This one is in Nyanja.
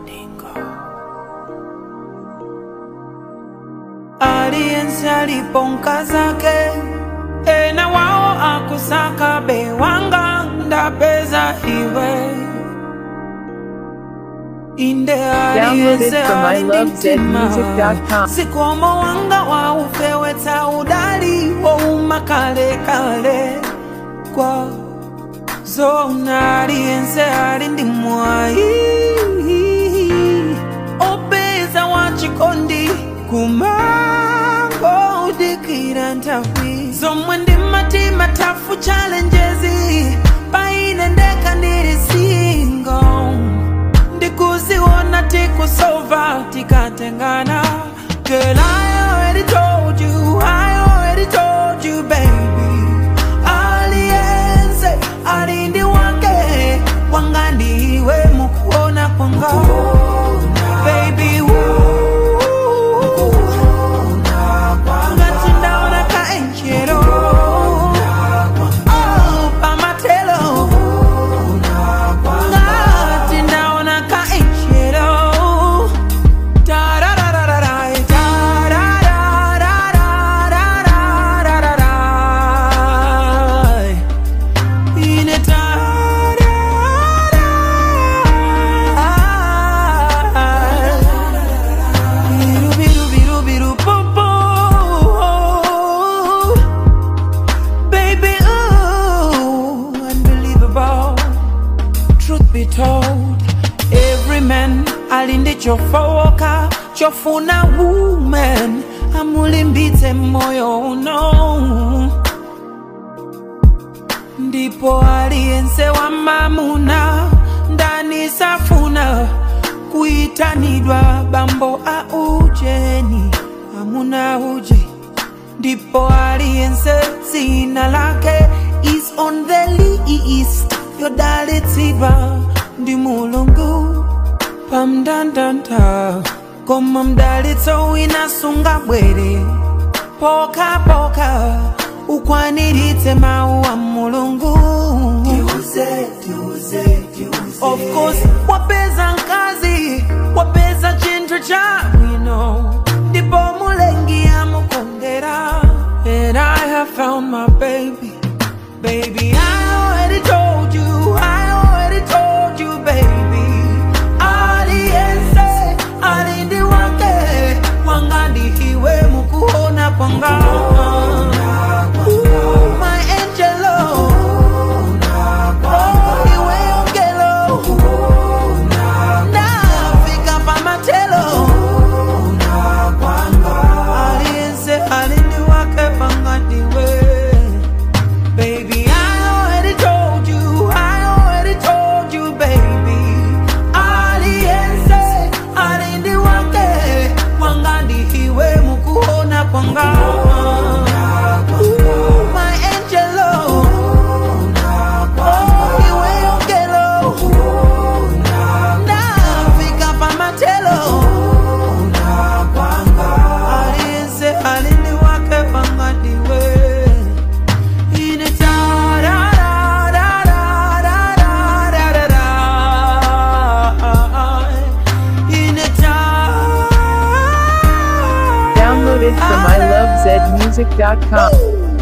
aliyense aliponka zake ena wao akusaka bewanga ndapeza iwe inde aliyense from alindimtima ilovezmusic.com. sikomo wanga waufeweta udali wouma kale kale kwa zona aliyense alindimwai opeza wachikondi kumango udikira ntawi zomwe ndimatima tafu challenges paine ndeka ndiri single ndikuziona tikusova tikatengana Girl, I already told you, I already told you, baby. Aliyense alindi wake wanga ndiwe mukuona kwanga baby woo. ngati ndaona kaenjero Oh, pamatelo ngati ndaona kaenjero Da-da-da-da-da-da, da-da-da-da-da-da-da-da. Ine da-da. Biru, biru, biru, biru, boo, boo. Baby, ooh, unbelievable. Truth be told, every man alinde chofowoka chofuna woman amulimbitse moyo uno ndipo aliyense wa mamuna ndani safuna kuitanidwa bambo a ujeni amuna uje ndipo aliyense zina lake is on the list yodalitsidwa ndi mulungu pamndandanda koma mdalitso wina sungabwere pokapoka ukwaniritse mawu a mulungu of course wapeza nkazi wapeza chinthu cha bwino ndipo mulengi amukondera and i have found my baby baby i already told you i already told you baby aliyense alindi wake wanga ndihiwe mukuona kwanga Ooh, my angelo Oh, iwe ongelo ndafika pamatelo aliyense alindi wake pangadiwe Baby, I already told you, I already told you, baby. Aliyense alindi wake wangandi iwe mukuona kwanga Ooh, my angelo Oh, iwe ongelo ndafika pamatelo aliyense alindi wake wangadiwe in a da da da da da da da da da in a da Downloaded from ilovezmusic.com.